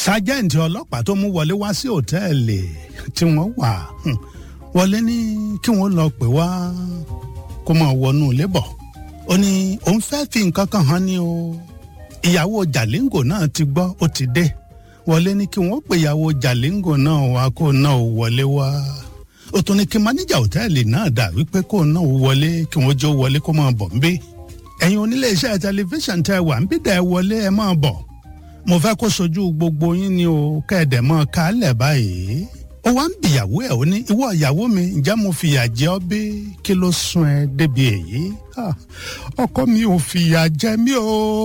sájẹ́ǹtì ọlọ́pàá tó mú wọlé wá sí òtẹ́ẹ̀lì tí wọ́n wà hmm, wọlé ní kí wọ́n lọ pè wá kó máa wọnú ilé bọ̀ ó ní òun fẹ́ fi nǹkan kan hàn ní o ìyàwó jàlíngò náà ti gbọ́ ó ti dé wọlé ní kí wọ́n pè ìyàwó jàlíngò náà wá kó náà wọlé wá ó tún ní kí máníjà òtẹ́ẹ̀lì náà dà wípé kó náà wọlé kí wọ́n jó wọlé kó máa bọ̀ ń bí ẹ̀yin onílé iṣẹ́ tẹlifíṣàn tẹ wà ń bí dẹ̀ wọlé ẹ máa bọ̀ mo fẹ́ kó sojú gbogbo yín ni o kẹ́ẹ̀dẹ̀ mọ́ kálẹ̀ báyìí ó wá ń bìyàwó ẹ̀ ó ní ìwọ ìyàwó mi ǹjẹ́ mo fìyà jẹ ọ́ bí kí ló sún ẹ débi èyí ọkọ mi ò fìyà jẹ mí o.